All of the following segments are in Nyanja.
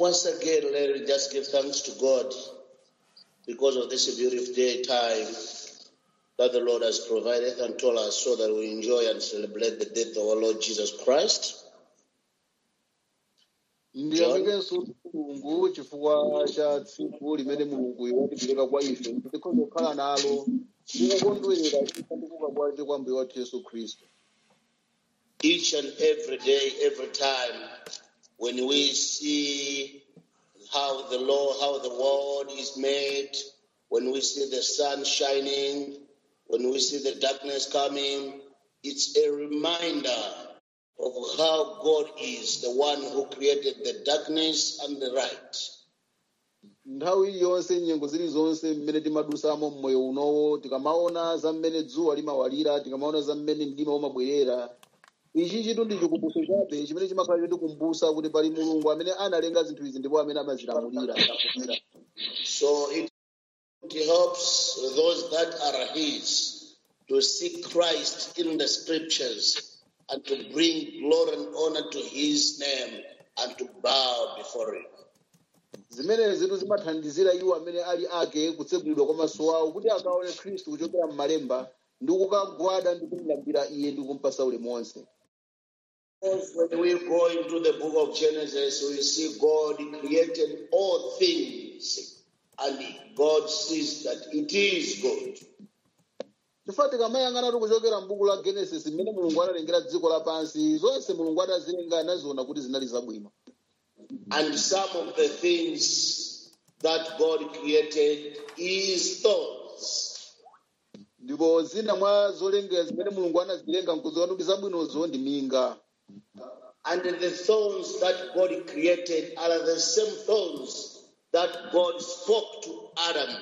Once again, let us just give thanks to God because of this beautiful day time that the Lord has provided and told us so that we enjoy and celebrate the death of our Lord Jesus Christ. ndiyamikenso mulungu chifukwa cha tsiku limene mulungu watipereka kwa ife tikhoza kukhala nalo tikukondwerera ifa ndi kuuka kwake kwa mbuye wathu yesu khristu Each and every day, every time, when we see how the Lord, how the world is made, when we see the sun shining, when we see the darkness coming, it's a reminder of how God is the one who created the darkness and the light. nthawi iliyonse nyengo zilizonse mmene timadusamo mmoyo unowo tikamaona za mmene dzuwa limawalira tikamaona za mmene mdima umabwerera ichi chitu ndi chikumbutso chabe chimene chimakhala chatikumbusa kuti pali mulungu amene analenga zinthu izi ndipo amene amazilamulira So it helps those that are His to seek Christ in the scriptures and to bring glory and honor to His name and to bow before Him. zimene zitu zimathandizira iwo amene ali ake kutsegulidwa kwa maso awo kuti akaone khristu kuchokera m'malemba ndi kukagwada ndi kumulambira iye ndi kumpasa ulemu wonse Because when we go into the book of Genesis, we see God created all things and God sees that it is good. chifukwa tikamayang'anatu kuchokera m'buku la genesis mmene mulungu analengera dziko lapansi zonse mulungu adazilenga anaziona kuti zinali zabwino And some of the things that God created is thorns. ndipo zina mwa zolengera zimene mulungu anazilenga nkuziona kuti zabwinozo ndi minga And the thorns that God created are the same thorns that God spoke to Adam.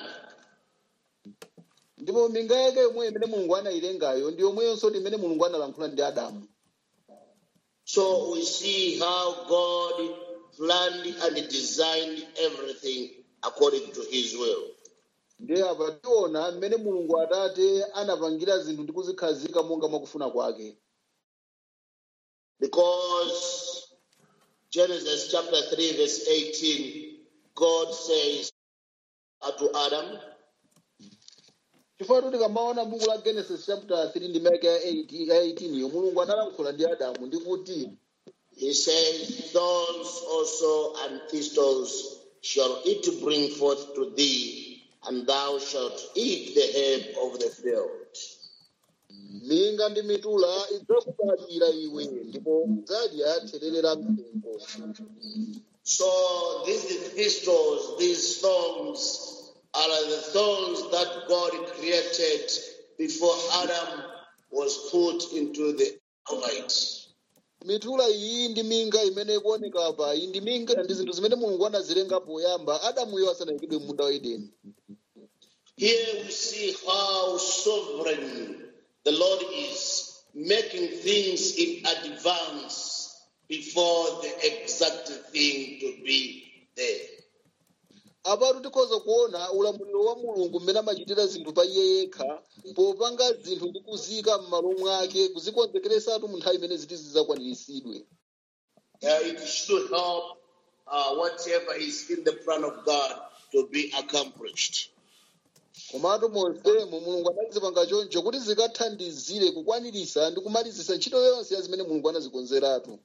ndipo minga yake yomwe imene mulungu anayilengayo ndi yomweyonso ndi imene mulungu analankhula ndi adamu So we see how God planned and designed everything according to his will. ndi apa tiona mmene mulungu atate anapangira zinthu ndi kuzikhazika monga mwakufuna kwake Because Genesis chapter 3, verse 18, God says to Adam, chifukwa kuti tikamaona buku la genesis chapter 3 ndi meke ya 8 ya 18 yo mulungu analankhula ndi adamu ndi kuti He says, Thorns also and thistles shall it bring forth to thee, and thou shalt eat the herb of the field. minga ndi mitula idzakubadwira iwe ndipo udzadya therere la mthengo So these thistles, these thorns, are the thorns that God created before Adam was put into the Almighty. mitula iyi ndi minga imene ikuoneka apa iyi ndi minga ndi zinthu zimene mulungu anazilenga poyamba adamuyo asanayikidwe munda wa edeni Here we see how sovereign the Lord is, making things in advance before the exact thing to be there. apatu tikhoza kuona ulamuliro wa mulungu mmene amachitira zinthu pa iye yekha popanga zinthu ndi kuziyika m'malo mwake kuzikonzekeresatu mu nthawi imene ziti zidzakwaniritsidwe Uh, it should help uh, whatever is in the plan of God to be accomplished. komatu monsemo mulungu anazipanga choncho kuti zikathandizire kukwanirisa ndi kumalizisa ntchito yonse ya zimene mulungu anazikonzeratu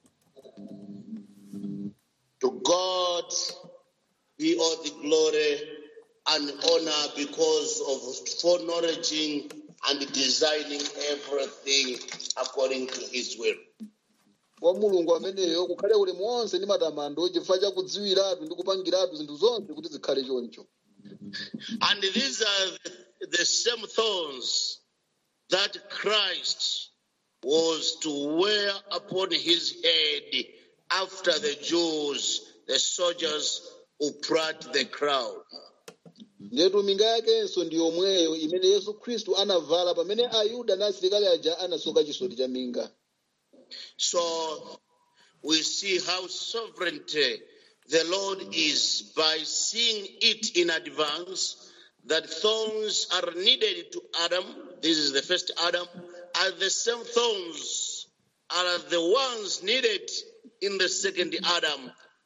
To God be all the glory and honor because of foreknowledging and designing everything according to his will. kwa mulungu ameneyo kukhale ulemu wonse ndi matamando chifukwa cha kudziwiratu ndi kupangiratu zinthu zonse kuti zikhale choncho And these are the, the same thorns that Christ was to wear upon his head after the Jews, the soldiers who plucked the crown. ndetu minga yakenso ndi yomweyo imene yesu khristu anavala pamene ayuda ndi asilikali aja anasoka chisoti cha minga So we see how sovereign the Lord is by seeing it in advance that thorns are needed to Adam. This is the first Adam. And the same thorns are the ones needed in the second Adam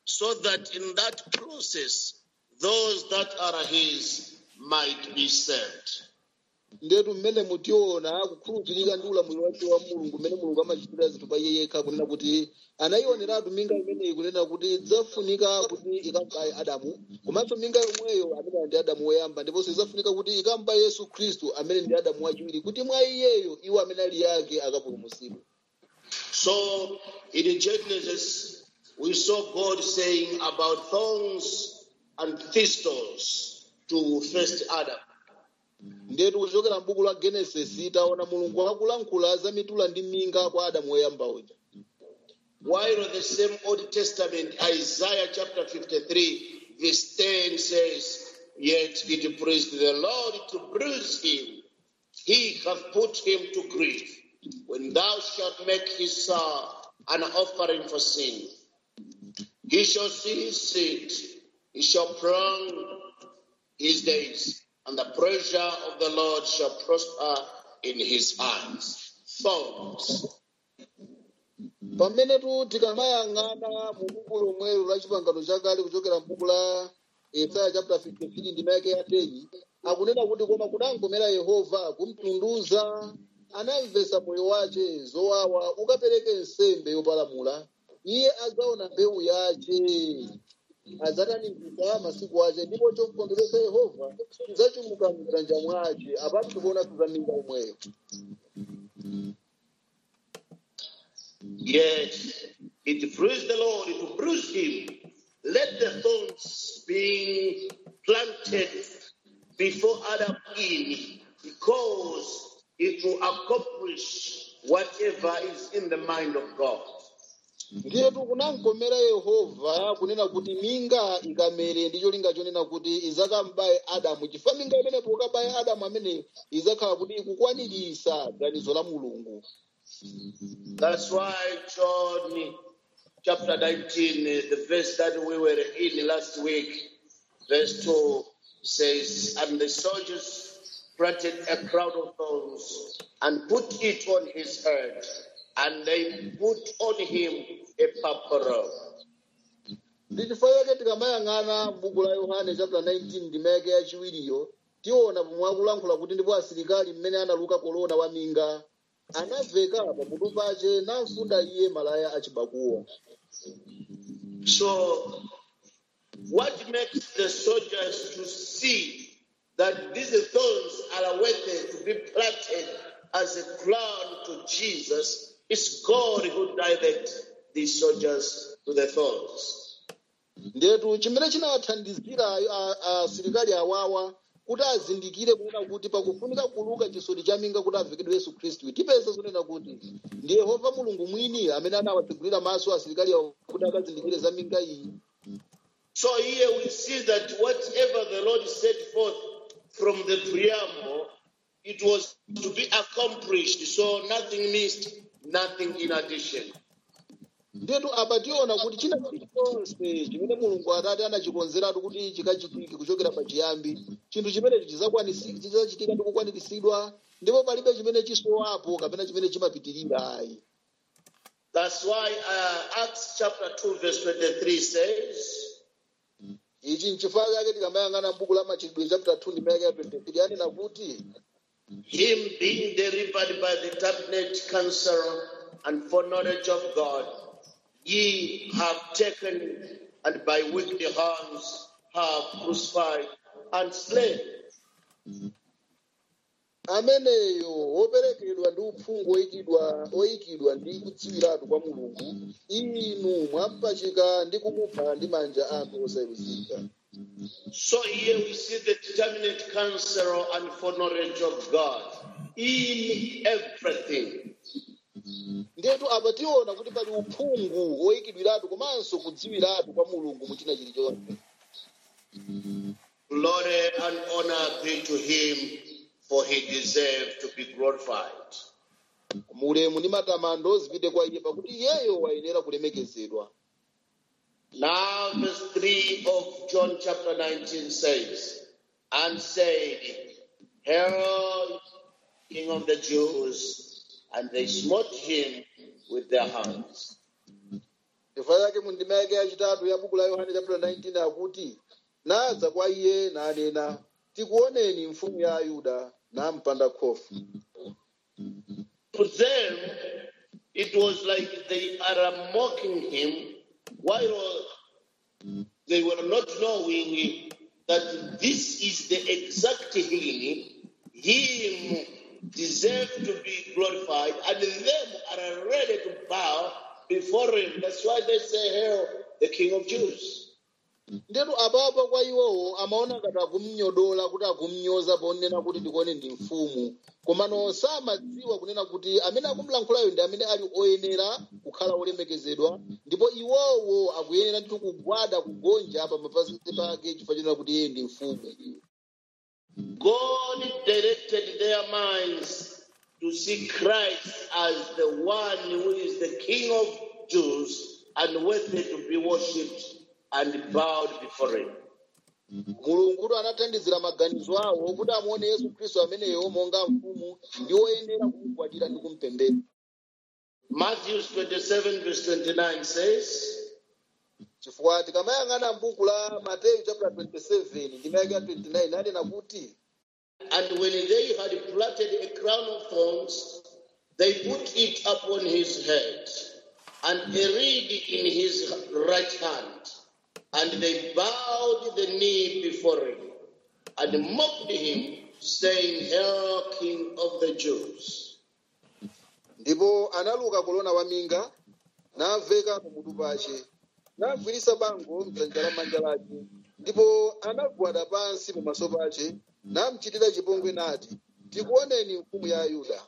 so that in that process, those that are his might be saved. ndetu mmene mutiona kukhulupirika ndi ulamuliro wake wa mulungu mmene mulungu amachitira zinthu pa iye yekha kunena kuti anayioneratu minga imeneyi kunena kuti idzafunika kuti ikambaye adamu komanso minga yomweyo amene ndi adamu woyamba ndiponso idzafunika kuti ikambaye yesu khristu amene ndi adamu wachiwiri kuti mwa iyeyo iwo amene ali yake akapulumutsidwe So in Genesis, we saw God saying about thorns and thistles to first Adam. ndetu kuchokera m'buku la genesis taona mulungu akulankhula za mitula ndi minga kwa adamu woyamba uja While the same Old Testament, Isaiah chapter 53, verse 10 says, Yet it pleased the Lord to bruise him. He hath put him to grief. When thou shalt make his son an offering for sin, he shall see his seed, he shall prolong his days, and the pleasure of the Lord shall prosper in his hands. Thorns. pamenetu tikamayang'ana mu buku lomwelo la chipangano chakale kuchokera m'buku la yesaya chapter 53 ndima yake ya 10 akunena kuti koma kudankomera yehova kumtunduza anamvesa moyo wace zowawa ukapereke nsembe yopalamula iye adzaona mbewu yace adzatanimbisa masiku ace ndipo chomkondweresa yehova chidzachuluka mdzanja mwace apatu tikuona tuzaminga omweyo Yes, it pleased the Lord to bruise him. Let the thorns being planted before Adam Eve, because it will accomplish whatever is in the mind of God. ndiyetu kunamkomera yehova kunena kuti minga ikamere ndicho linga chonena kuti izakambaye adamu chifukwa minga imenepo ukabaye adamu amene izakhala kuti ikukwanirisa ganizo la mulungu That's why John chapter 19, the verse that we were in last week, verse 2 says, And the soldiers planted a crown of thorns and put it on his head, and they put on him a purple robe. ndi chifukwa chake tikamayang'ana m'buku la yohane chapter 19 ndima yake yachiwiriyo tiona pomwe akulankhula kuti ndipo asilikali mmene analuka kolona wa minga anaveka pamutu pace namfunda iye malaya achibakuwa So, what makes the soldiers to see that these thorns are worthy to be planted as a crown to Jesus is God who directed these soldiers to the thorns. ndetu chimene chinawathandizira a- asilikali awawa kuti azindikire kunena kuti pakufunika kuluka chisoti cha minga kuti avekedwe yesu khristu tipeza zonena kuti ndi yehova mulungu mwini amene anawatsegulira maso asilikali awo kuti akazindikire za minga iyi So here we see that whatever the Lord set forth from the preamble, it was to be accomplished. So nothing missed, nothing in addition. ndetu apa tiona kuti china chilichonse chimene mulungu atati anachikonzeratu kuti chikachitike kuchokera pachiyambi chinthu chimenechi chizakwanisikika chizachitika ndi kukwaniritsidwa ndipo palibe chimene chisowapo kapena chimene chimapitirira ayi That's why uh, Acts chapter 2, verse 23 says, ichi nchifukwa chake tikamayang'ana m'buku la machitidwe chapter 2 ndima yake ya 23 yanena kuti Him being delivered by the cabinet council and foreknowledge of God, ye have taken and by wicked hands have crucified and slain. ameneyo woperekedwa ndi uphungu oyikidwa oyikidwa ndi kudziwiratu kwa mulungu inu mwampachika ndi kumupha ndi manja anu osaweruzika So here we see the determinate counsel and foreknowledge of God in everything. ndetu apa tiona kuti pali uphungu oyikidwiratu komanso kudziwiratu kwa mulungu mu china chilichonse Glory and honor be to him, for he deserved to be glorified. mulemu ndi matamando zipite kwa iye pakuti iyeyo wayenera kulemekezedwa Now, verse 3 of John chapter 19 says, And said, Herod, king of the Jews, and they smote him with their hands. chifukwa chake mu ndima yake yachitatu ya buku la yohane chapter 19 akuti nadza kwa iye nanena tikuoneni mfumu ya ayuda nampanda khofu To them, it was like they are mocking him while they were not knowing that this is the exact healing. Him deserved to be glorified, and them are ready to bow before him. That's why they say, Hail, the King of Jews. ndetu apapo kwa iwowo amaona ngati akumnyodola kuti akumnyoza ponena kuti ndikuone ndi mfumu komano samadziwa kunena kuti amene akumlankhulayo ndi amene ali oyenera kukhala olemekezedwa ndipo iwowo akuyenera ndithu kugwada kugonja pa mapazi pake chifukwa chonena kuti iye ndi mfumu God directed their minds to see Christ as the one who is the King of Jews and worthy to be worshipped and bowed before him. mulungutu anathandizira maganizo awo kuti amuone yesu khristu ameneyo monga mfumu ndi oyenera kumugwadira ndi kumpembedza Matthew 27, verse 29 says, chifukwa tikamayang'ana m'buku la mateyu chapter 27 ndima yake ya 29 anena kuti And when they had plaited a crown of thorns, they put it upon his head, and a reed in his right hand. And they bowed the knee before him, and mocked him, saying, Hail, King of the Jews. ndipo analuka kolona waminga naveka kumutu pace nagwirisa bango mdzanja la manja lake ndipo anagwada pansi pamaso pace namchitira chipongwe nati tikuoneni mfumu ya ayuda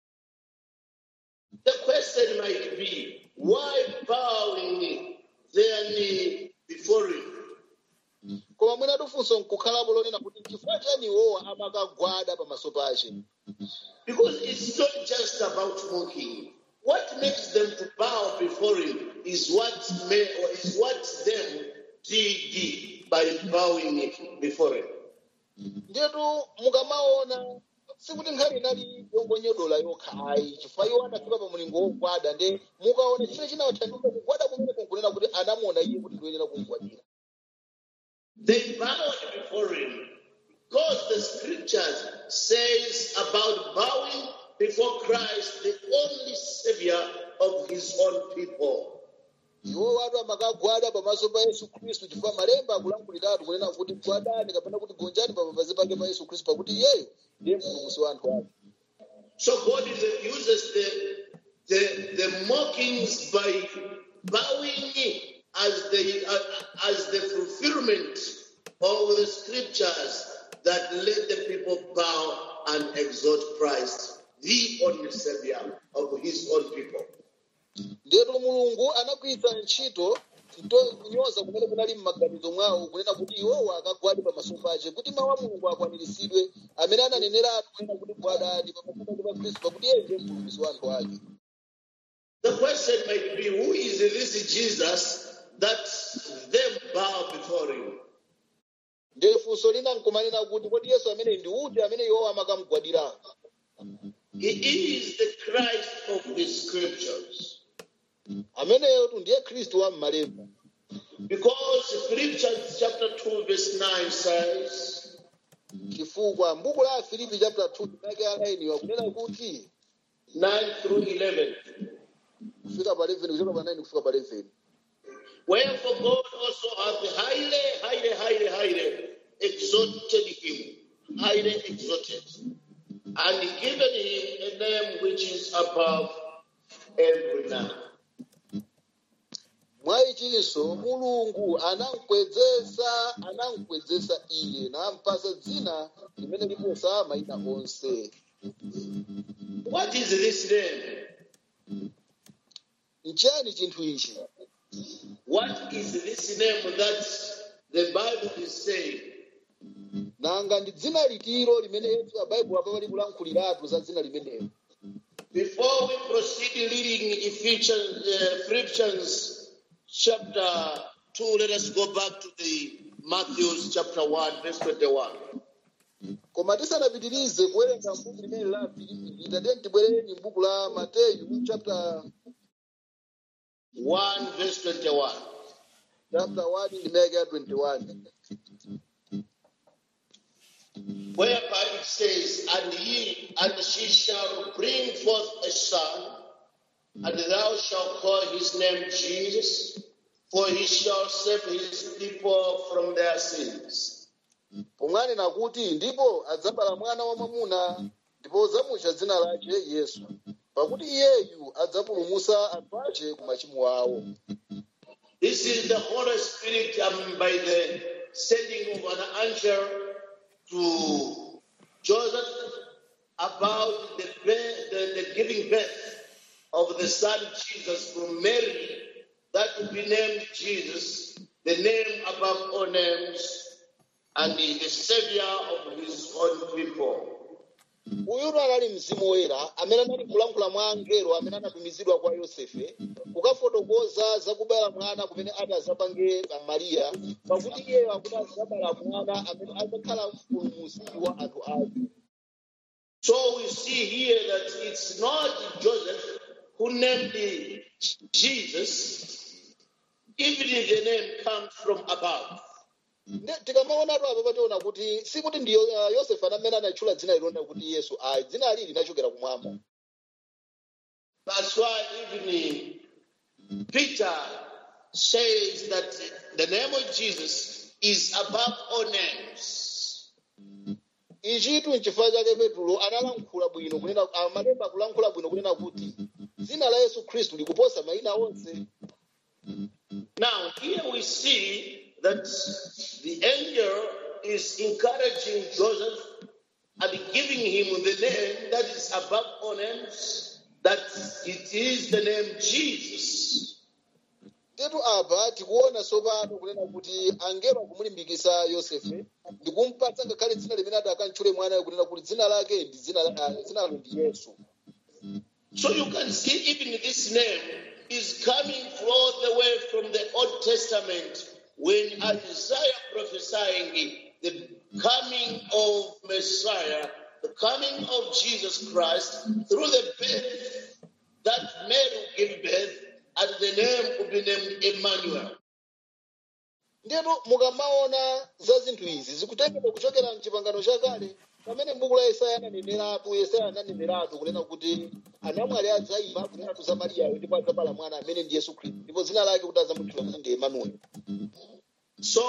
The question might be, why bowing their knee before him? koma mwina tufunso nkukhalapo lonena kuti chifukwa chani iwowa amakagwada pamaso pace Because it's not just about mocking. What makes them to bow before him is what may, or is what them did by bowing before him. ndetu mukamaona sikuti nkhani inali yongonyodola yokha ayi chifukwa iwo anafika pa mulingo wogwada nde mukaona chimene chinawathandiza kugwada kumene kunkunena kuti anamuona iye kuti ndiyenera kumugwadira They bowed before him because the scriptures says about bowing before Christ, the only savior of his own people. iwo watu amakagwada pamaso pa yesu khristu chifukwa malemba akulankhuliratu kunena kuti gwadani kapena kuti gonjani pa mapazi pake pa yesu khristu pakuti iyeyo ndiye mpulumutsi wa anthu ake So God is- uses the, the, the mockings by bowing as the, uh, as the fulfillment of the scriptures that let the people bow and exalt Christ, the only savior of his own people. ndetu mulungu anagwiritsa ntchito nto- kunyoza kumene kunali m'maganizo mwawo kunena kuti iwowo akagwade pamaso pace kuti mawu a mulungu akwaniritsidwe amene ananeneratu kunena kuti gwadani pamaso pake pa khristu pakuti iye ndiye mpulumutsi wa anthu ake The question might be who is this Jesus that them bow before him? ndiye funso lina nkumanena kuti kodi yesu amene ndi uti amene iwowo amakamugwadira He is the Christ of the scriptures. ameneyotu ndiye khristu wa m'malemba Because Philippians chapter 2, verse 9 says, chifukwa m'buku la filipi chapter 2 ndimake alainiwa kunena kuti 9 through 11. kufika pa 11 kuchoka pa 9 kufika pa 11 Wherefore God also hath highly, highly, highly, highly exalted him, highly exalted, and given him a name which is above every name. mwayichinso mulungu anamkwezesa anamkwezesa iye nampasa dzina limene liposa mayina onse What is this name? nchani chinthu ichi What is this name that the Bible is saying? nanga ndi dzina litiro limene yesu abaibulo apa likulankhuliratu za dzina limenelo Before we proceed reading Ephesians, uh, Philippians chapter 2, let us go back to the Matthew chapter 1, verse 21. koma tisanapitirize kuwerenga mbuku limene la filipi tatiye tibwereni m'buku la mateyu chapter 1 verse 21. chapter 1 ndimeke ya 21 Whereby it says, And he and she shall bring forth a son, and thou shalt call his name Jesus, for he shall save his people from their sins. pomwanena kuti ndipo adzabala mwana wamwamuna ndipo udzamutcha dzina lake yesu pakuti iyeyu adzapulumutsa anthu ake ku machimo awo This is the Holy Spirit um, by the sending of an angel to Joseph about the, birth, the, the giving birth of the son Jesus from Mary, that would be named Jesus, the name above all names, and the, the savior of his own people. uyutu anali mzimu woyera amene anali kulankhula mwa angelo amene anatumizidwa kwa yosefe kukafotokoza zakubala mwana kumene ati azapange mariya pakuti iyeyo akuti azabala mwana amene adzakhala mpulumutsi wa anthu ake So we see here that it's not Joseph who named the Jesus, even if the name comes from above. Nde- tikamaonatu apa pationa kuti sikuti ndi Yo- uh, yosefe amene anatchula dzina lilonda kuti yesu ayi dzina ali linachokera kumwamba That's why even Peter says that the name of Jesus is above all names. ichitu nchifukwa chake petulo analankhula bwino kunena amalemba kulankhula bwino kunena kuti dzina la yesu khristu likuposa mayina onse Now, here we see that the angel is encouraging Joseph and giving him the name that is above all names, that it is the name Jesus. tetu apa tikuona tsopano kunena kuti angelo akumulimbikitsa yosefe ndikumpatsa ngakhale dzina limene ati akantchule mwanayo kunena kuti dzina lake ndi dzina la- ah, dzina lalo ndi yesu So you can see even this name is coming all the way from the Old Testament when Isaiah prophesying the coming of Messiah, the coming of Jesus Christ through the birth that Mary will give birth, and the name will be named Emmanuel. ndetu mukamaona za zinthu izi zikutengedwa kuchokera mchipangano chakale pamene m'buku la yesaya ananeneratu yesaya ananeneratu kunena kuti anamwali adzayima kunenatu za mariyayo ndipo adzabala mwana amene ndi yesu khristu ndipo dzina lake kuti adzamutchula kuti ndi emanueli So,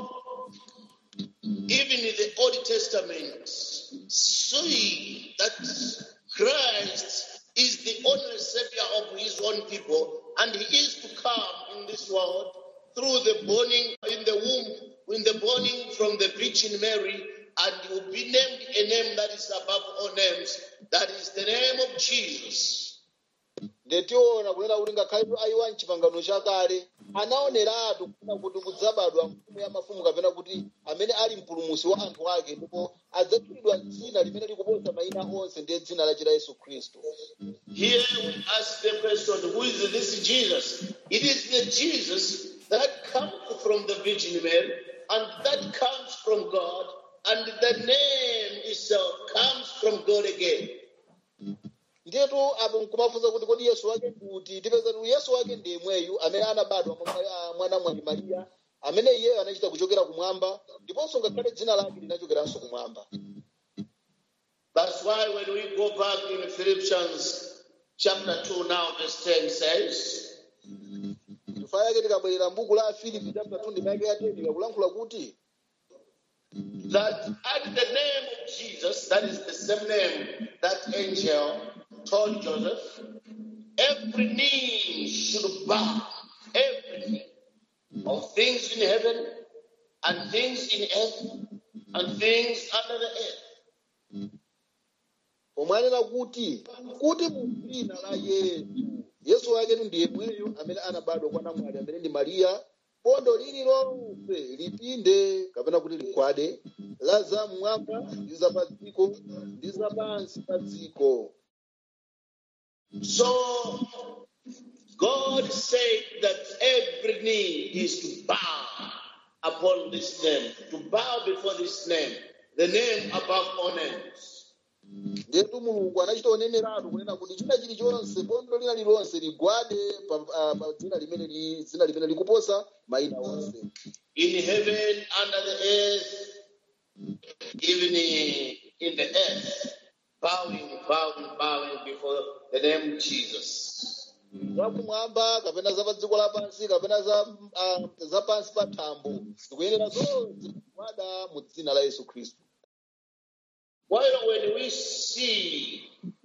even in the Old Testament, see that Christ is the only savior of his own people, and he is to come in this world through the burning in the womb, in the burning from the Virgin Mary, and he will be named a name that is above all names. That is the name of Jesus. ndetiona kunena kuti ngakhale ayiwa mchipangano chakale anaoneratu kuna kuti kudzabadwa mfumu ya mafumu kapena kuti amene ali mpulumutsi wa anthu ake ndipo adzatchulidwa dzina limene likuposa mayina onse ndiye dzina la chira yesu khristu Here we ask the question, who is this Jesus? It is the Jesus that comes from the Virgin Mary and that comes from God, and the name itself comes from God again. ndiyetu apo nkumafunsa kuti kodi yesu wake kuti tipeza kuti yesu wake ndi yemweyu amene anabadwa mwa Mari- mwana mwali mariya amene iyeyo anachita kuchokera kumwamba ndiponso ngakhale dzina lake linachokeranso kumwamba That's why when we go back in Philippians chapter 2 now, verse 10 says, chifukwa yake tikabwerera m'buku la filipi chapter 2 ndimake ya 10 ikakulankhula kuti that at the name of Jesus, that is the same name that angel told Joseph, every knee should bow, every knee of things in heaven and things in earth and things under the earth. pomwanena kuti kuti mu dzina la yesu yesu wake ndi yemweyo amene anabadwa kwa namwali amene ndi mariya bondo lililonse lipinde kapena kuti ligwade la zamwamba ndi za pa dziko ndi za pansi pa dziko So God said that every knee is to bow upon this name, to bow before this name, the name above all names. ndetu mulungu anachita oneneratu kunena kuti china chilichonse bondo lina lilonse ligwade pa ah, pa dzina limene li- dzina limene likuposa mayina onse in heaven, under the earth, even in the earth, bowing, bowing, bowing before the name of Jesus. zakumwamba kapena za pa dziko lapansi kapena za ah, za pansi pa thambo zikuyenera zonse kugwada mu dzina la yesu khristu While when we see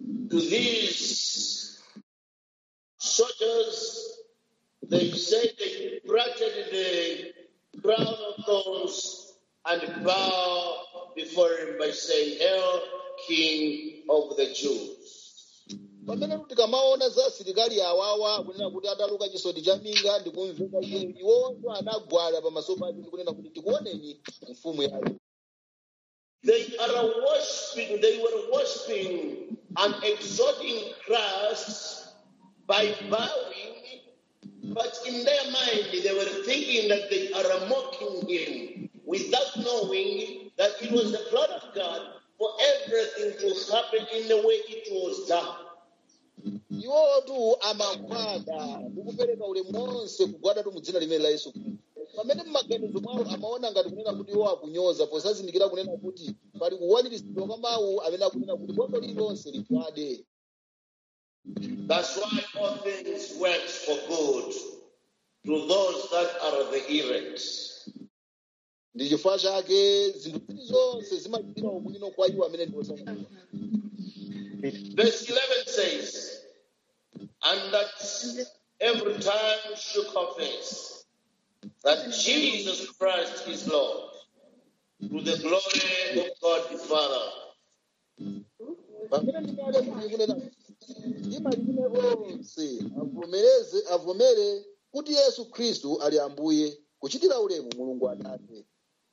these soldiers, they say they planted the crown of thorns and bow before him by saying, Hail, King of the Jews. pamene tikamaona za asilikali awawa kunena kuti ataluka chisoti cha minga ndikumveka iye iwonso anagwada pamaso pake ndikunena kuti tikuoneni mfumu yayo They are worshiping, they were worshiping and exalting Christ by bowing, but in their mind they were thinking that they are mocking him without knowing that it was the plan of God for everything to happen in the way it was done. iwotu amagwada ndikupereka ulemu wonse kugwadatu mu dzina limene la yesu khristu pamene mmaganizo mwawo amaona ngati kunena kuti iwo akunyoza posazindikira kunena kuti pali kuwaniritsidwa kwa mawu amene akunena kuti bondo lililonse ligwade That's why all things work for good to those that are the elect. ndi chifukwa chake zinthu zilizonse zimachitira ubwino kwa iwo amene ndi osankhidwa Verse 11 says, And that every time should confess that Jesus Christ is Lord, to the glory of God the Father. pamene ndikale kuti kunena ndi malilime onse avomereze avomere kuti yesu khristu ali ambuye kuchitira ulemu mulungu atate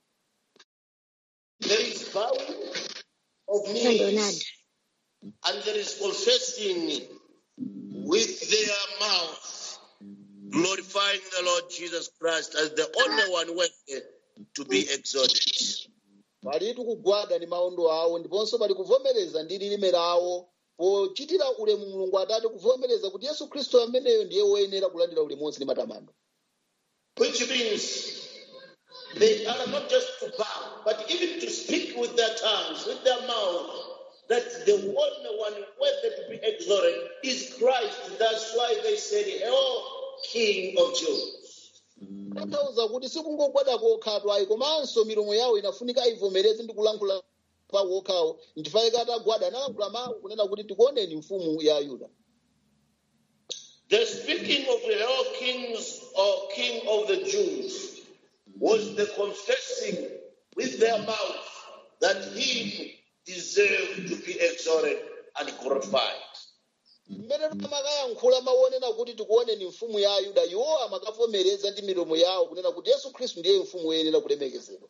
There is bowing of Leonard. knees, and there is confessing with their mouth, glorifying the Lord Jesus Christ as the only one worthy to be exalted. palitu kugwada ndi maondo awo ndiponso pali kuvomereza ndi lilime lawo pochitira ulemu mulungu atate kuvomereza kuti yesu khristu ameneyo ndiye woyenera kulandira ulemu wonse ndi matamando Which means they are not just to bow, but even to speak with their tongues, with their mouth, that the only one worthy to be exalted is Christ. That's why they said, Hail, King of Jews. tanthauza kuti sikungogwada kokhatwa ayi komanso milomo yawo inafunika ayivomereze ndi kulankhula pawo okhawo nchifukwa atagwada analankhula mawu kunena kuti tikuoneni mfumu ya ayuda The speaking of the Hail, Kings or King of the Jews was the confessing with their mouth that he deserved to be exalted and glorified. mmene amakayankhula maonena kuti tikuoneni mfumu ya ayuda iwo amakavomereza ndi milomo yawo kunena kuti yesu khristu ndiye mfumu woyenera kulemekezedwa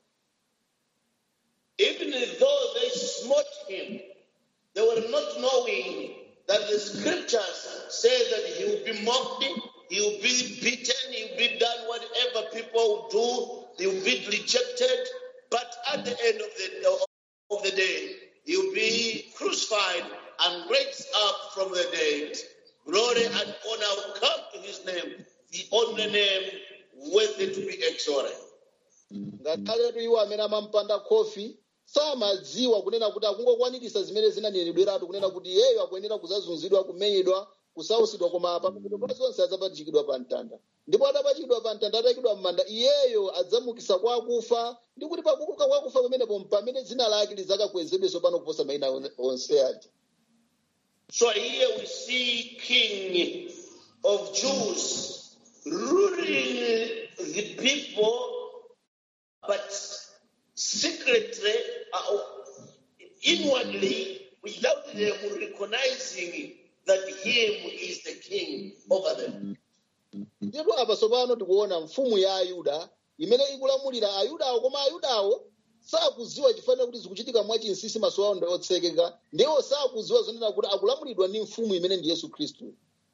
Even though they smote him, they were not knowing that the scriptures say that he will be mocked, he will be beaten, he will be done whatever people will do, he will be rejected. But at the end of the, of the day, he will be crucified and raised up from the dead. Glory and honor will come to his name, the only name worthy to be exalted. ngakhaletu iwo amene amampanda khofi samadziwa kunena kuti akungokwaniritsa zimene zinanenedweratu kunena kuti iyeyo akuyenera kuzazunzidwa kumenyedwa kusausidwa koma pamapeto pa zonse adzapachikidwa pa mtanda ndipo atapachikidwa pa mtanda atayikidwa m'manda iyeyo adzamukisa kwa akufa ndi kuti pakuuka kwa akufa pamenepo pamene dzina lake lidzakakwezedwenso pano kuposa mayina on- onse aja So here we see King of Jews ruling the people, but secretly, uh, inwardly, without them recognizing that him is the king over them. ndipo apa tsopano tikuona mfumu ya ayuda imene ikulamulira ayudawo koma ayudawo sakudziwa chifukwa kuti zikuchitika mwachinsinsi maso awo ndi otsekeka ndiwo sakudziwa zonena kuti akulamulidwa ndi mfumu imene ndi yesu khristu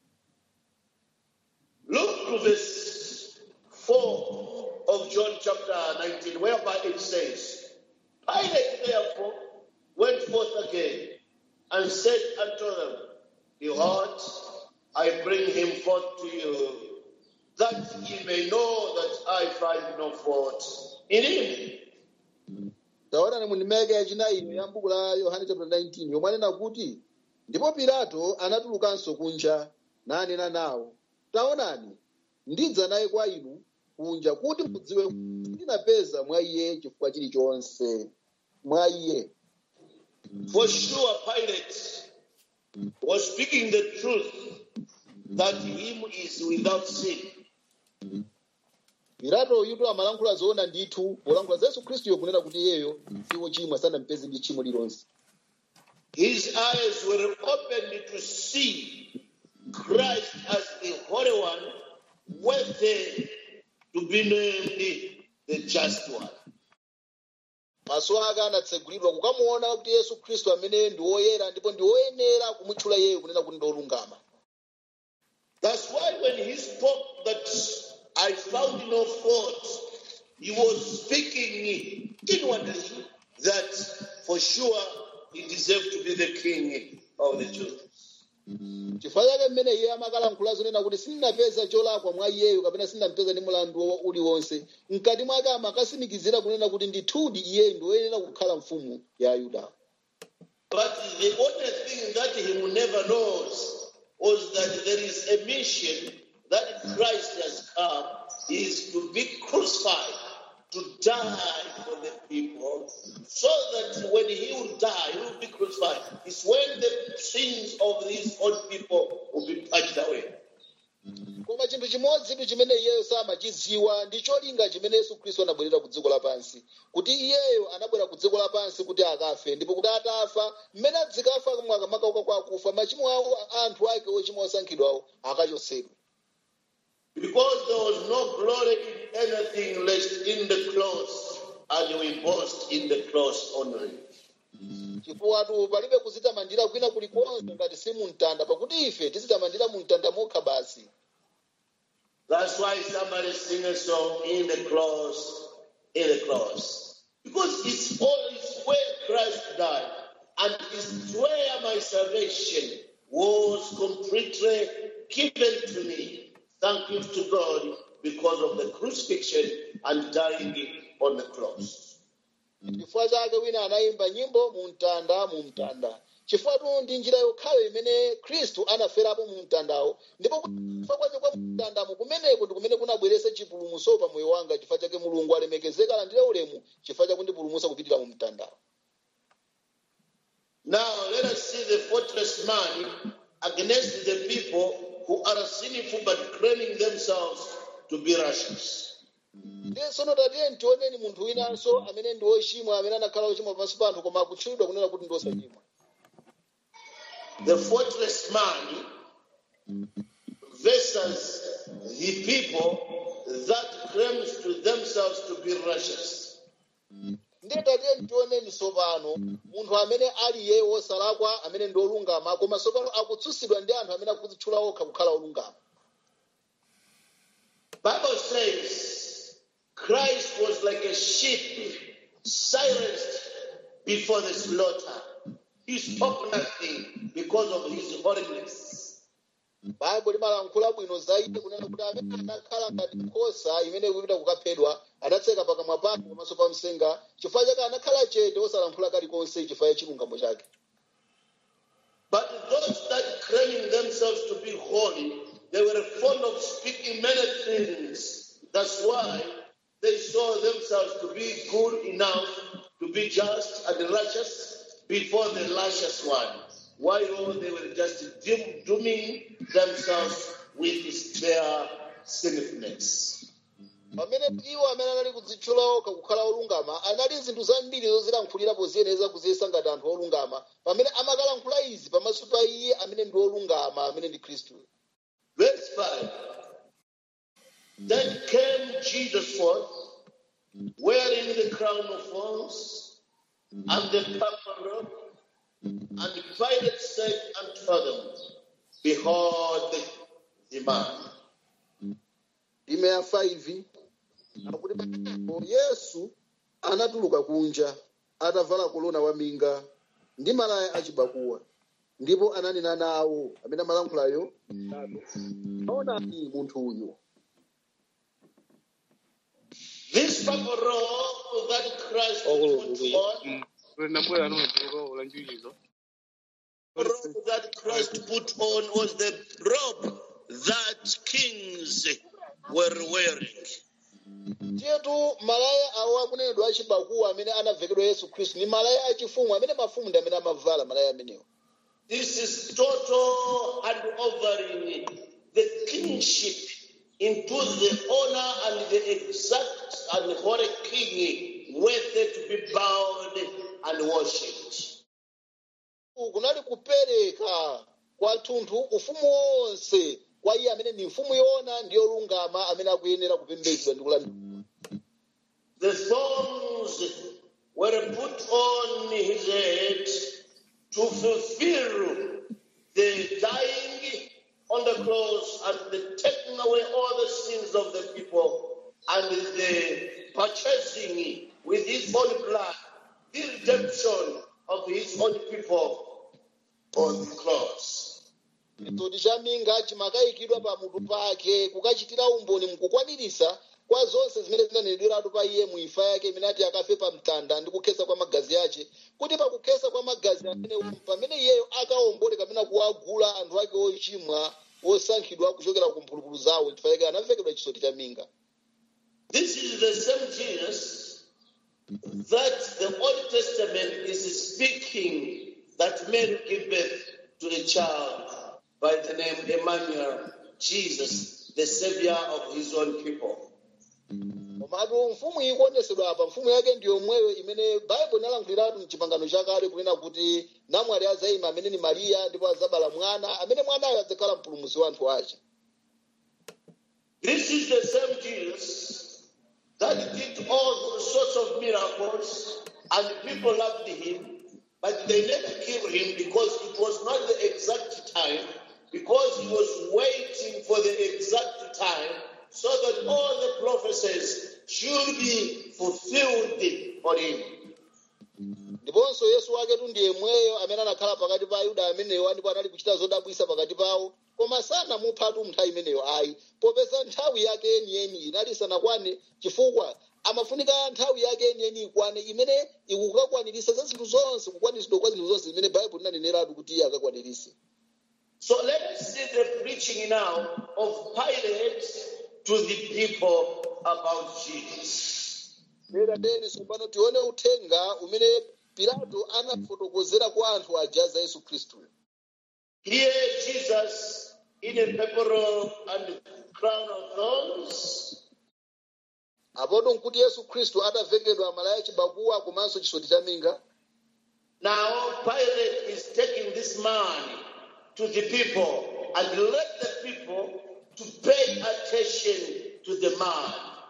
Look to verse 4 of John chapter 19, whereby it says, Pilate therefore went forth again and said unto them, Behold, I bring him forth to you, that ye may know that I find no fault in him. taonani mu ndimeke yachinayi ya buku la yohane chapter 19 yomwe anena kuti ndipo pilato anatulukanso kunja nanena nawo taonani ndidza naye kwa inu kunja kuti mudziwe kuti ndinapeza mwa iye chifukwa chilichonse mwa iye For sure, Pilate was speaking the truth that him is without sin. pilato yuto amalankhula zoona ndithu polankhula za yesu khristuyo kunena kuti iyeyo siwo chimwe sanampeze ndi tchimo lilonse His eyes were opened to see Christ as the Holy One, worthy to be named the Just One. maso ake anatsegulidwa kukamuona kuti yesu khristu amene ndi woyera ndipo ndi woyenera kumutchula iyeyo kunena kuti ndi wolungama That's why when he spoke that I found no fault, he was speaking inwardly that for sure he deserved to be the king of the Jews. chifukwa chake mmene iye amakalankhula zonena kuti sindinapeza cholakwa mwa iyeyo kapena sindinampeza ndi mulandu wo- uliwonse mkati mwake amakasimikizira kunena kuti ndithudi iyeyo ndi woyenera kukhala mfumu ya ayuda But the only thing that he never knows was that there is a mission that Christ has come is to be crucified, to die for the people, so that when he will die, he will be crucified. It's when the sins of these old people will be purged away. koma chinthu chimodzi chimene iyeyo samachidziwa ndi cholinga chimene yesu khristu anabwerera ku dziko lapansi kuti iyeyo anabwera ku dziko lapansi kuti akafe ndipo kuti atafa mmene adzikafa akamaka kwa akufa machimo awo anthu ake ochimwa osankhidwawo akachotsedwa Because there was no glory in anything less in the cross, and we boast in the cross only. chifukwa palibe kuzitamandira kwina kulikonse ngati si mumtanda pakuti ife tizitamandira mumtanda mokha basi That's why somebody sing a song in the cross, in the cross. Because it's all it's where Christ died. And it's where my salvation was completely given to me. Thank you to God because of the crucifixion and dying on the cross. chifukwa chake wina anayimba nyimbo mumtanda mumtanda chifukwa ndi njira yokhayo imene khristu anaferapo mumtandawo ndipo kufa kwake kwa mumtandamo kumeneko ndi kumene kunabweretsa chipulumutso pa moyo wanga chifukwa chake mulungu alemekezeka alandire ulemu chifukwa chakundipulumutsa kupitira mumtandawo Now let us see the fortress man against the people who are sinful but claiming themselves to be righteous. ndiye tsono tatiye ntioneni munthu winanso amene ndi wochimwa amene anakhala wochimwa pansi pa anthu koma akutchulidwa kunena kuti ndi osachimwa The fortress man versus the people that claims to themselves to be righteous. ndiye tatiye ntioneni tsopano munthu amene ali yeye wosalakwa amene ndi olungama koma tsopano akutsutsidwa ndi anthu amene akudzitchula okha kukhala olungama Bible says Christ was like a sheep silenced before the slaughter. He spoke nothing because of his holiness. baibo limalankhula bwino za iye kunena kuti amene anakhala ngati nkhosa imene ikupita kukaphedwa adatseka pakamwa pake pamaso pa msenga chifukwa chake anakhala chete osalankhula kalikonse chifukwa cha chilungamo chake But those that claiming themselves to be holy, they were fond of speaking many things. That's why they saw themselves to be good enough to be just and righteous before the righteous one, while they were just doom- dooming themselves with their sinfulness. pamene iwo amene anali kudzitchula okha kukhala olungama anali zinthu zambiri zozilankhulirapo ziyeneza kuziyesa ngati anthu olungama pamene amakalankhula izi pamaso pa iye amene ndi olungama amene ndi khristu Verse 5. Then came Jesus forth, wearing the crown of thorns and the purple robe, and Pilate said unto them, Behold the man. ime ya 5 akuti pamenepo yesu anatuluka kunja atavala kolona waminga ndi malaya achibakuwa ndipo ananena nawo amene amalankhulayo aonani munthu uyu This purple robe that Christ put on, nabwera nomutuluka olanjulizo the robe that Christ put on was the robe that kings were wearing. chetu malaya awo akunenedwa achibakuwa amene anavekedwa yesu khristu ni malaya achifumu amene mafumu ndi amene amavala malaya amenewo This is total hand overing the kingship into the honor and the exact and holy king worthy to be bowed and worshipped. kunali kupereka kwathunthu ufumu wonse kwa iye amene ni mfumu yoona ndi yolungama amene akuyenera kupembedzedwa ndi kulandira The thorns were put on his head to fulfill the dying on the cross and the taking away all the sins of the people and the purchasing with his own blood the redemption of his own people on the cross. chitoti cha minga chimakayikidwa pa mutu pake kukachitira umboni mkukwanirisa kwa zonse zimene zinanenedweratu pa iye mu imfa yake imene ati akafe pa mtanda ndi kukhesa kwa magazi ace kuti pakukhesa kwa magazi amenewo pamene iyeyo akawombole kapena kuwagula anthu ake ochimwa osankhidwa kuchokera ku mphulupulu zawo chifukwa chake anavekedwa chisoti cha minga This is the same Jesus that the Old Testament is speaking that Mary gave birth to a child by the name Emmanuel, Jesus, the Savior of his own people. komatu mfumu iyi kuonesedwa apa mfumu yake ndi yomweyo imene baibulo inalankhuliratu mchipangano chakale kunena kuti namwali azayima amene ni mariya ndipo azabala mwana amene mwanayo adzakhala mpulumutsi wa anthu ace This is the same Jesus that did all sorts of miracles and people loved him, but they never killed him because it was not the exact time, because he was waiting for the exact time so that all the prophecies should be fulfilled on him. ndiponso yesu waketu ndi yemweyo amene anakhala pakati pa ayuda amenewo ndipo anali kuchita zodabwisa pakati pawo koma sanamuphatu nthawi imeneyo ayi popeza nthawi yake yeniyeni inali isanakwane chifukwa amafunika nthawi yake yeniyeni ikwane imene ikukakwaniritsa za zinthu zonse kukwaniritsidwa kwa zinthu zonse zimene baibulo linaneneratu kuti iye akakwaniritse So let us see the preaching now of Pilate to the people about Jesus. lera teni tsopano tione uthenga umene pilato anafotokozera kwa anthu aja za yesu khristu Here, Jesus in a purple robe and crown of thorns, apoto nkuti yesu khristu atavekedwa malaya chibakuwa komanso chisoti cha minga Now Pilate is taking this man to the people and let the people to pay attention to the man.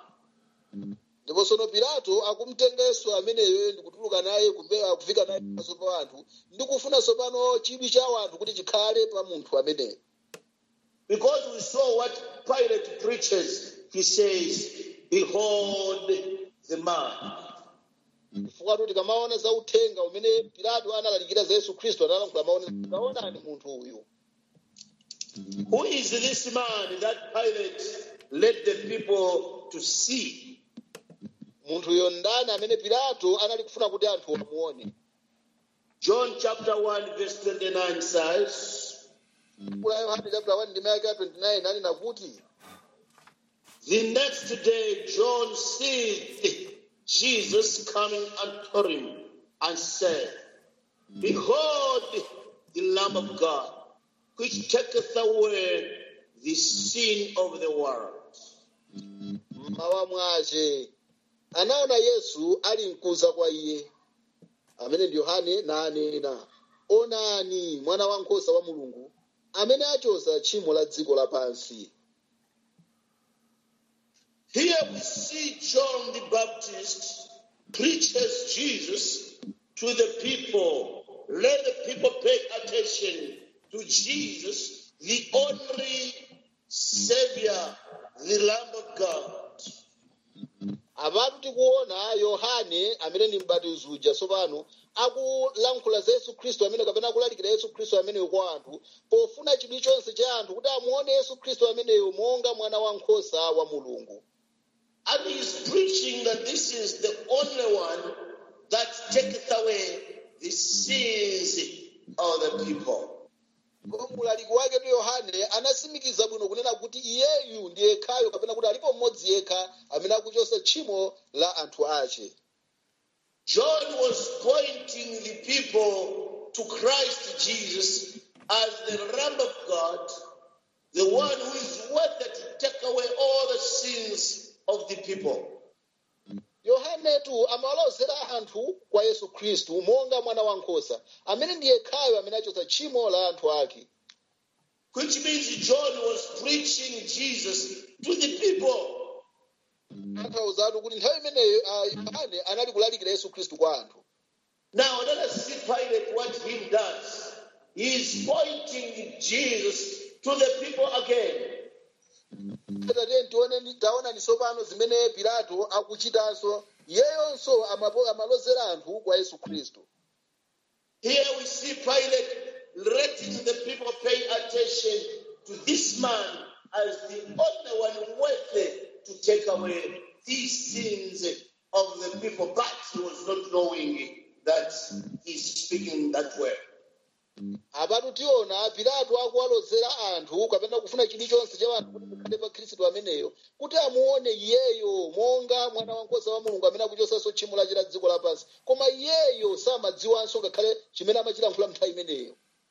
ndipo tsono pilato akumtenga yesu ameneyo ndi kutuluka naye kupe- kufika naye pamaso pa anthu ndi kufuna tsopano chidwi cha anthu kuti chikhale pa munthu ameneyo Because we saw what Pilate preaches, he says, Behold the man. chifukwa kuti tikamaona za uthenga umene pilato analalikira za yesu khristu analankhula maone taonani munthu uyu Who is this man that Pilate led the people to see? munthuyo ndani amene pilato anali kufuna kuti anthu amuone John chapter 1, verse 29 says, kula yohane chapter 1 ndime yake ya 29 anena kuti The next day, John seeth Jesus coming unto him and said, Behold the Lamb of God, which taketh away the sin of the world. mmawa mwace anaona yesu ali mkuza kwa iye amene ndi yohane nanena onani mwana wankhosa wa mulungu amene achosa tchimo la dziko lapansi Here we see John the Baptist preaches Jesus to the people. Let the people pay attention to Jesus, the only Savior, the Lamb of God. apatu tikuona yohane amene ndi mbatizi uja tsopano akulankhula za yesu khristu amene kapena akulalikira yesu khristu ameneyo kwa anthu pofuna chidwi chonse cha anthu kuti amuone yesu khristu ameneyo monga mwana wankhosa wa mulungu And he's preaching that this is the only one that taketh away the sins of the people. Ndipo mulaliki wake tu yohane anasimikiza bwino kunena kuti iyeyu ndi yekhayo kapena kuti alipo mmodzi yekha amene akuchotsa tchimo la anthu ache John was pointing the people to Christ Jesus as the Lamb of God, the one who is worthy to take away all the sins of the people. yohanetu amawalozera anthu kwa yesu khristu monga mwana wankhosa amene ndi yekhayo amene achotsa tchimo la anthu ake Which means John was preaching Jesus to the people. anthauzatu kuti nthawi imeneyo ah, yohane anali kulalikira yesu khristu kwa anthu Now let us see Pilate what he does. He is pointing Jesus to the people again. tate tione taona ni tsopano zimene pilato akuchitanso iyeyonso amapo- amalozera anthu kwa yesu khristu Here we see Pilate letting the people pay attention to this man as the only one worthy to take away these sins of the people, but he was not knowing that he's speaking that way. apatu tiona pilato akuwalozera anthu kapena kufuna chidwi chonse cha anthu kuti mukhale pa khristu ameneyo kuti amuone iyeyo monga mwana wankhosa wa mulungu amene akuchotsanso tchimo lachira dziko lapansi koma iyeyo samadziwanso ngakhale chimene amachilankhula nthawi imeneyo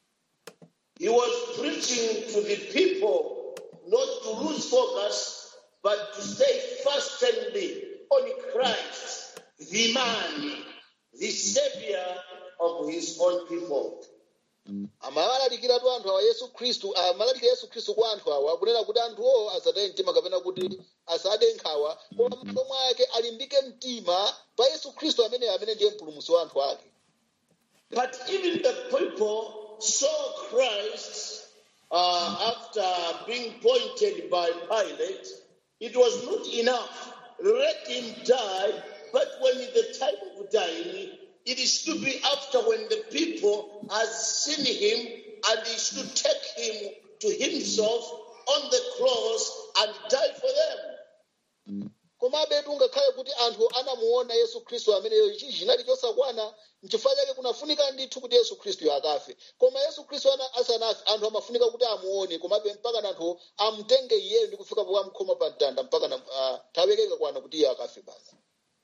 He was preaching to the people not to lose focus, but to stay fastened on Christ, the man, the savior of his own people. amalalikiratu anthu awa yesu khristu amalalikira yesu khristu kwa anthu awa akunena kuti anthuwo asataye mtima kapena kuti asade nkhawa koma m'malo mwake alimbike mtima pa yesu khristu ameneyo amene ndiye mpulumutsi wa anthu ake But even the people saw Christ uh, after being pointed by Pilate. It was not enough. Let him die. But when the time of dying, it is to be after when the people has seen him and he should take him to himself on the cross and die for them. komabe tungakhale kuti anthu anamuona yesu khristu ameneyo ichi chinali chosakwana nchifukwa chake kunafunika ndithu kuti yesu khristuyo akafe koma yesu khristu ana- asanafe anthu amafunika kuti amuone komabe mpaka na anthu amutenge iyeyo ndi kufika pokamkhoma pa mtanda mpaka na ah, nthawi yake ikakwana kuti iye akafe basi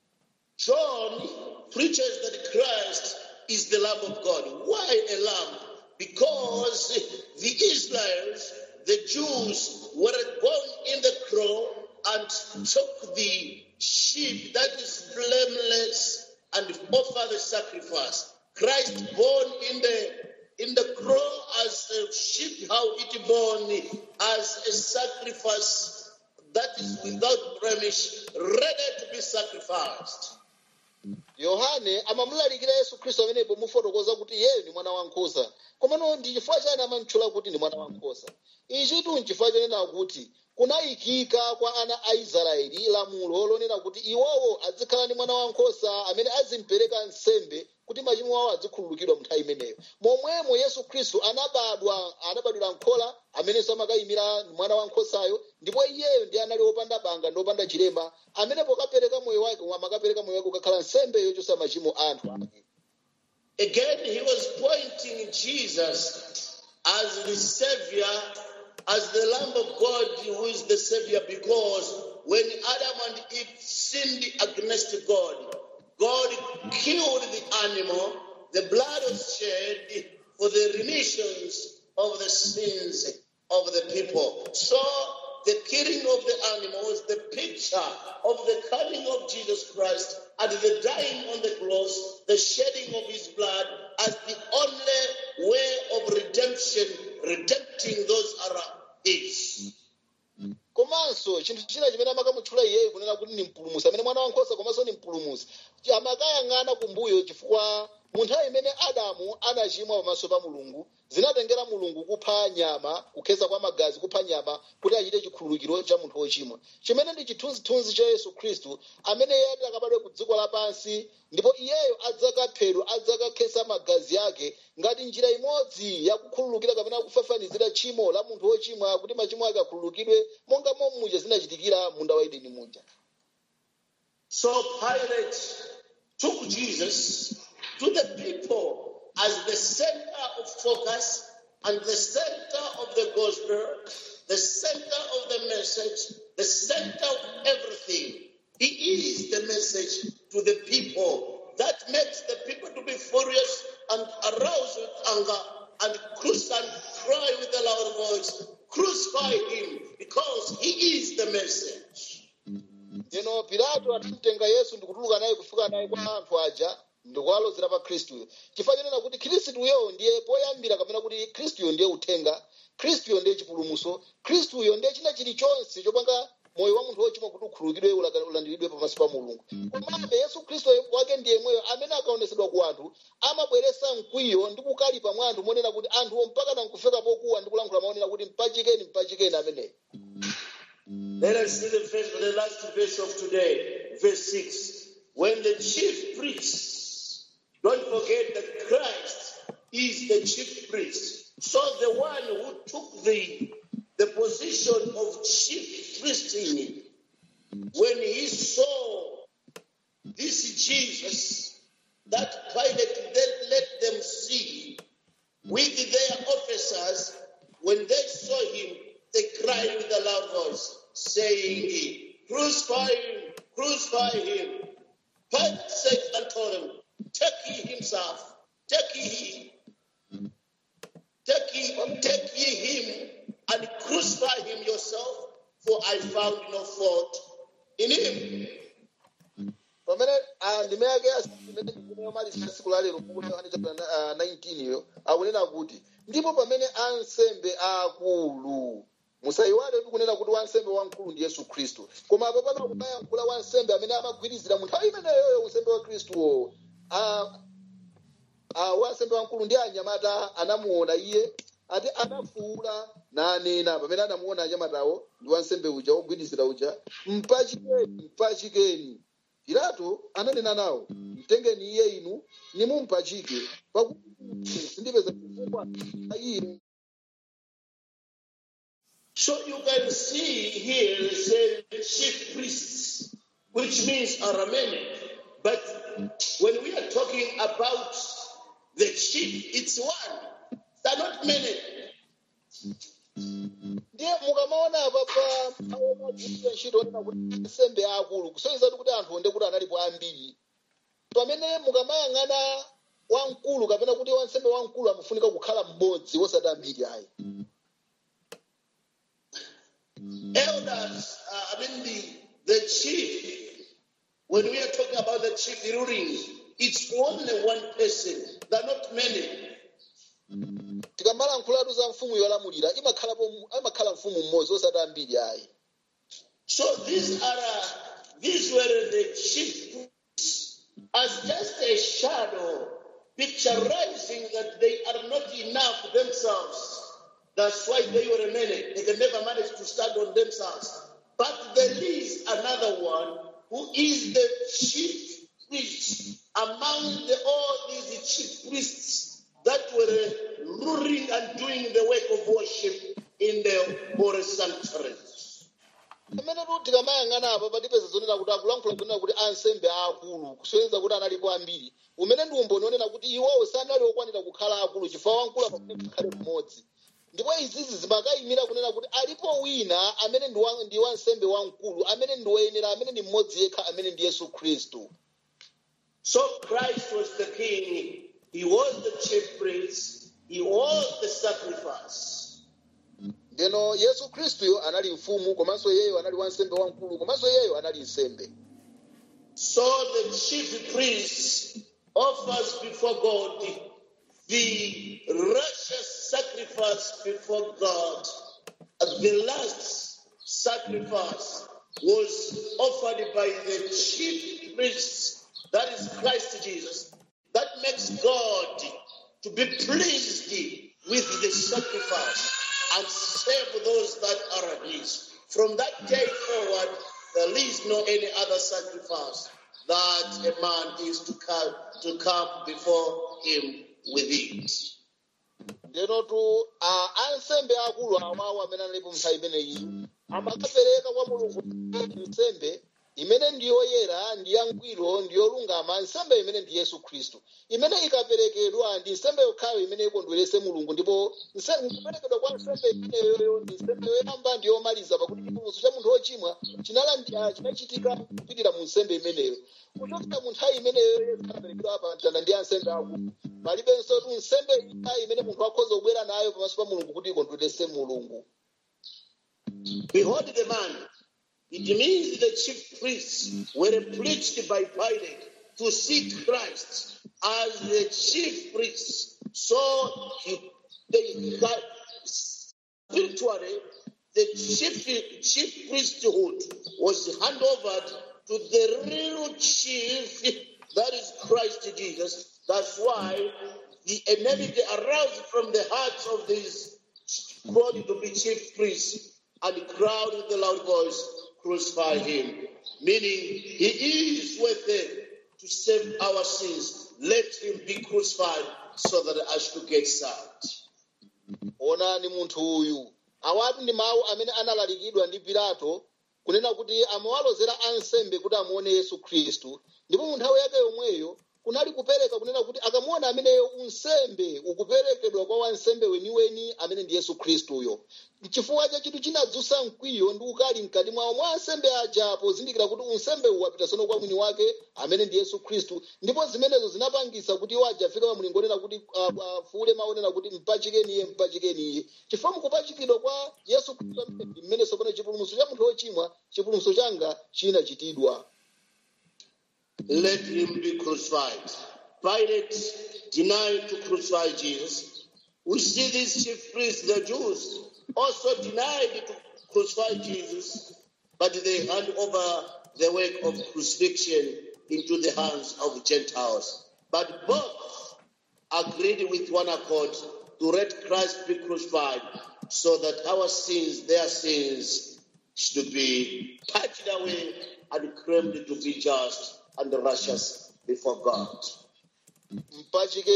John preaches that Christ is the Lamb of God. Why a lamb? Because the Israelites, the Jews, were born in the crow and took the sheep that is blameless and offer the sacrifice. Christ born in the in the crow as a sheep, how it born as a sacrifice that is without blemish, ready to be sacrificed. yohane amamulalikira yesu khristu amenepo mufotokoza kuti iyeyo ndi mwana wankhosa komano ndi chifukwa chani amamtchula kuti ndi mwana wankhosa ichitu nchifukwa chonena kuti kunayikika kwa ana a israeli lamulo lonena kuti iwowo azikhala ndi mwana wankhosa amene azimpereka nsembe kuti machimo awo azikhululukidwa mu nthawi imeneyo momwemo yesu khristu anabadwa anabadwira nkhola amenenso amakayimira mwana wankhosayo ndipo iyeyo ndi anali wopanda banga ndi wopanda chilema amene pokapereka moyo wake amakapereka moyo wake ukakhala nsembe yochotsa machimo a anthu ake Again, he was pointing Jesus as the Savior, as the Lamb of God who is the Savior, because when Adam and Eve sinned against God, God killed the animal, the blood was shed for the remissions of the sins of the people. So the killing of the animal is the picture of the coming of Jesus Christ and the dying on the cross, the shedding of his blood as the only way of redemption, redempting those around it. komanso chinthu china chimene amakamutchula iyeyo kunena kuti ni mpulumusi amene mwana wankhosa komanso ni mpulumusi amakayang'ana kumbuyo chifukwa mu nthawi imene adamu anachimwa pamaso pa mulungu zinatengera mulungu kupha nyama kukhetsa kwa magazi kupha nyama kuti achite chikhululukiro cha munthu wochimwa chimene ndi chithunzithunzi cha yesu khristu amene iye ati akabadwe ku dziko lapansi ndipo iyeyo adzakaphedwa adzakakhetsa magazi ake ngati njira imodzi yakukhululukira kapena kufafanizira tchimo la munthu wochimwa kuti machimo ake akhululukidwe monga momwe zinachitikira munda wa edeni muja So Pilate took Jesus to the people as the center of focus and the center of the gospel, the center of the message, the center of everything. He is the message to the people that makes the people to be furious and aroused with anger and crucify and cry with a loud voice, crucify him because he is the message. Eno Pilato anamutenga Yesu ndikutuluka naye kufika naye kwa anthu aja ndikuwalozera pa khristuyo chifukwa chanena kuti khristuyo ndiye poyambira kapena kuti khristuyo ndiye uthenga khristuyo ndiye chipulumutso khristuyo ndiye china chilichonse chopanga moyo wa munthu wochimwa kuti ukhululukidwe ula- ulandiridwe pamaso pa mulungu komabe yesu khristu wake ndiye mweyo amene akaonetsedwa ku anthu amabweretsa mkwiyo ndi kukalipa mwa anthu monena kuti anthuwo mpaka nankufika pokuwa ndi kulankhula maonena kuti mpachikeni mpachikeni ameneyo Let us see the, verse, the last verse of today, verse 6. When the chief priests, don't forget that Christ is the chief priest. So the one who took the, the position of chief priest in when he saw this Jesus, that Pilate then let them see with their officers, when they saw him, they cried with a loud voice, saying, Crucify him, crucify him. Pilate said unto them, Take ye himself, take ye him, take ye, take ye him, and crucify him yourself, for I found no fault in him. pamene ah, ndime yake imene tsiku la lero kukuti Yohane chapter ah, 19 iyo akunena kuti ndipo pamene ansembe akulu musayiwale kuti kunena kuti wansembe wamkulu ndi yesu khristu koma apo pano kumayankhula wansembe amene amagwirizira mu nthawi imeneyoyo unsembe wa khristuwo Ah, ah, wansembe wamkulu ndi anyamata anamuona iye ati anafuwula nanena pamene anamuona anyamatawo ndi wansembe uja wogwirizira uja mpachikeni mpachikeni pilato ananena nawo mtengeni iye inu nimumpachike pakuti sindipeza chifukwa cha iye So you can see here it says chief priests, which means Aramaic. But when we are talking about the chief, it's one. They're not many. ndiye mukamaona apa pa aomagwirira ntchito onena kuti ansembe akulu kusonyeza kuti anthu onde kuti analipo ambiri pamene mukamayang'ana wamkulu kapena kuti wansembe wamkulu amafunika kukhala mmodzi wosati ambiri ayi Elders, uh, I mean the, the chief, when we are talking about the chief ruling, it's only one person. They're not many. tikamalankhulatu za mfumu yolamulira imakhalapo imakhala mfumu mmodzi osati ambiri ayi So these are uh, these were the chief priests as just a shadow, picturizing that they are not enough themselves. That's why they were many. They can never manage to stand on themselves. But there is another one who is the chief priest among the, all these chief priests that were ruling and doing the work of worship in the holy sanctuaries. pamene tu tikamayang'ana apa patipeza zonena kuti akulankhula zonena kuti ansembe akulu kusonyeza kuti analipo ambiri umene ndi umboni onena kuti iwowo sanali okwanira kukhala akulu chifukwa wamkulu amafunika kukhale mmodzi ndipo izizi zimakayimira kunena kuti alipo wina amene ndi wa- ndi wansembe wamkulu amene ndi woyenera amene ndi mmodzi yekha amene ndi yesu khristu So Christ was the king, he was the chief priest, he was the sacrifice. ndeno yesu khristuyo anali mfumu komanso iyeyo anali wansembe wamkulu komanso iyeyo anali nsembe So the chief priest offers before God the righteous sacrifice before God. As the last sacrifice was offered by the chief priest, that is Christ Jesus. that makes God to be pleased with the sacrifice and save those that are his. From that day forward, there is no any other sacrifice that a man is to come to come before him with it. ndenotu a ansembe akulu awawo amene analipo nthawi imeneyi amakapereka kwa mulungu nsembe imene ndiyoyera ndi yangwiro ndiyolungama nsembe imene ndi yesu khristu imene ikaperekedwa ndi nsembe yokhayo imene ikondwerese mulungu ndipo nse- kuperekedwa kwa nsembe imeneyoyo ndi nsembe yoyamba ndi yomaliza pakuti chipulumutso cha munthu wochimwa chinalandi- ah, chinachitika kupitira mu nsembe imeneyo kuchokera mu nthawi imeneyo yesu anaperekedwa pa mtanda ndi ansembe akulu palibenso tu nsembe ina imene munthu akhoza kubwera nayo pamaso pa mulungu kuti ikondwerese mulungu Behold the man. It means the chief priests were preached by Pilate to seek Christ as the chief priests. So he, they got spiritually the chief, chief priesthood was handed over to the real chief, that is Christ Jesus. That's why the enmity aroused from the hearts of these called to be chief priests and cried with a loud voice, Crucify him. Meaning, he is worthy to save our sins. Let him be crucified so that I should get saved. onani munthu uyu awatu ndi mawu amene analalikidwa ndi pilato kunena kuti amawalozera ansembe kuti amuone yesu khristu ndipo mu nthawi yake yomweyo kunali kupereka kunena kuti akamuona ameneyo unsembe ukuperekedwa kwa wansembe weniweni amene ndi yesu khristuyo chifukwa cha chinthu chinadzutsa mkwiyo ndi ukali mkati mwawo mwa ansembe aja pozindikira kuti unsembe uwu wapita sono kwa mwini wake amene ndi yesu khristu ndipo zimenezo zinapangisa kuti iwo aja afika pamlingo onena kuti ah, afuule mawu onena kuti mpachikeni iye mpachikeni iye chifukwa mukupachikidwa kwa yesu khristu amene ndi mmene sopano chipulumutso cha munthu wochimwa chipulumutso changa chinachitidwa Let him be crucified. Pilate denied to crucify Jesus. We see these chief priests, the Jews, also denied to crucify Jesus, but they hand over the work of crucifixion into the hands of Gentiles. But both agreed with one accord to let Christ be crucified so that our sins, their sins, should be purged away and claimed to be just and righteous before God. mpachike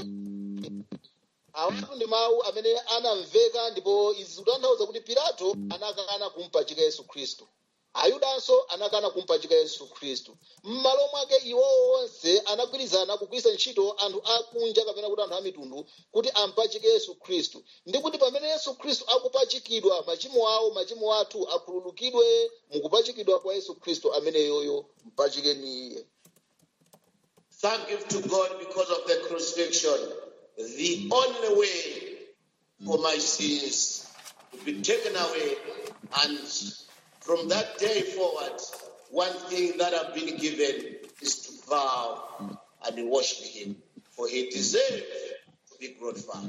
awatu ndi mawu amene anamveka ndipo izi zikutanthauza kuti pilato anakana kumpachika yesu khristu ayudanso anakana kumpachika yesu khristu m'malo mwake iwowo onse anagwirizana kugwiritsa ntchito anthu akunja kapena kuti anthu amitundu kuti ampachike yesu khristu ndi kuti pamene yesu khristu akupachikidwa machimo awo machimo athu akhululukidwe mukupachikidwa kwa yesu khristu ameneyoyo mpachikeni iye Thank you to God because of the crucifixion. The only way for my sins to be taken away. And from that day forward, one thing that I've been given is to vow and worship Him. For He deserves to be glorified.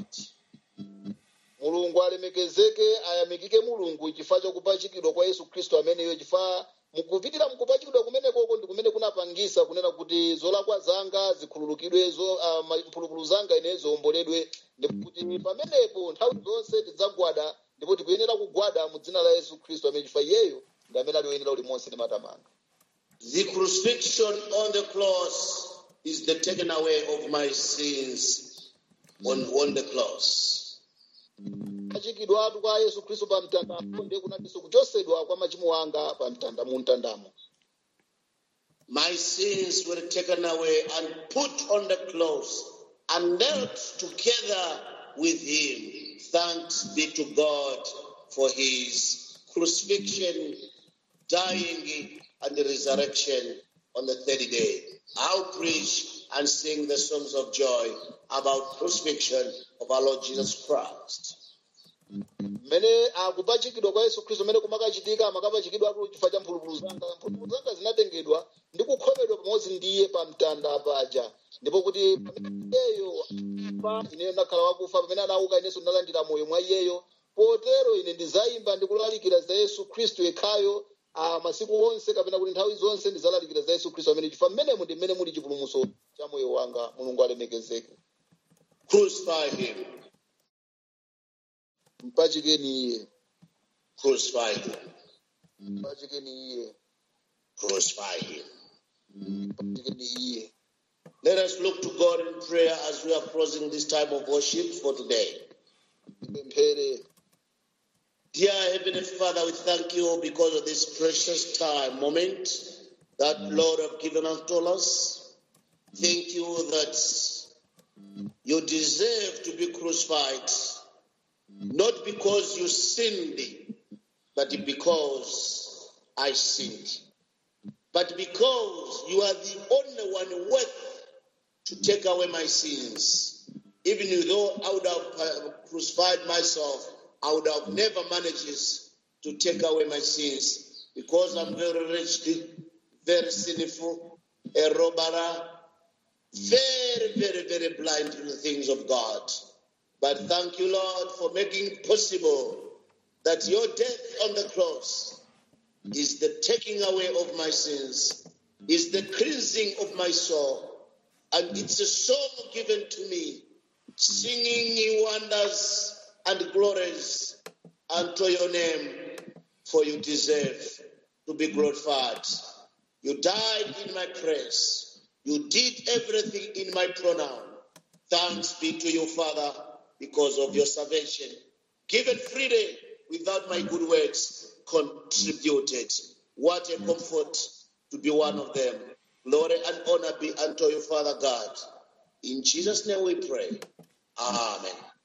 mulungu alemekezeke ayamikike mulungu chifukwa chakupachikidwa kwa yesu khristu ameneyo chifukwa mukupitira mukupachikidwa kumenekoko ndi kumene kunapangisa kunena kuti zolakwa zanga zikhululukidwe zo uh, mphulupulu zanga ine ziwomboledwe ndipo kuti pamenepo nthawi zonse tidzagwada ndipo tikuyenera kugwada mu dzina la yesu khristu amene chifukwa iyeyo ndi amene ali woyenera ulimonse ndi matamando The crucifixion on the cross is the taken away of my sins on, on the cross. kupachikidwatu kwa yesu khristu pa mtandamo ndiye kunatinso kuchosedwa kwa machimo anga pa mtanda mu mtandamo My sins were taken away and put on the cross and knelt together with him. Thanks be to God for his crucifixion, dying, and resurrection on the third day. I'll preach and sing the songs of joy about crucifixion of our Lord Jesus Christ. mmene akupachikidwa kwa yesu khristu mmene kumakachitika makapachikidwa chifukwa cha mphulupulu zanga mphulupulu zanga zinatengedwa ndi kukhomedwa pamodzi ndiye pa mtanda paja ndipo kuti pamene iyeyo pa ineyo ndakhala wakufa pamene anauka inenso ndalandira moyo mwa iyeyo potero ine ndizayimba ndi kulalikira za yesu khristu yekhayo ah, masiku onse kapena kuti nthawi zonse ndizalalikira za yesu khristu amene chifukwa mmenemu ndi mmene muli chipulumutso cha moyo wanga mulungu alemekezeke Crucify him. mpachikeni iye Crucify him. mpachikeni iye Crucify him. mpachikeni iye Let us look to God in prayer as we are closing this time of worship for today. tipemphere Dear Heavenly Father, we thank you because of this precious time, moment that Lord have given unto us. Thank you that you deserve to be crucified, not because you sinned, but because I sinned. But because you are the only one worth to take away my sins. Even though I would have uh, crucified myself, I would have never managed to take away my sins because I'm very wretched, very sinful, a robber, very, very, very blind to the things of God. But thank you, Lord, for making it possible that your death on the cross is the taking away of my sins, is the cleansing of my soul. And it's a song given to me, singing ye wonders and glories unto your name, for you deserve to be glorified. You died in my praise. You did everything in my pronoun. Thanks be to you, Father, because of your salvation. Given freely without my good works contributed. What a comfort to be one of them. Glory and honor be unto you, Father God. In Jesus' name we pray. Amen.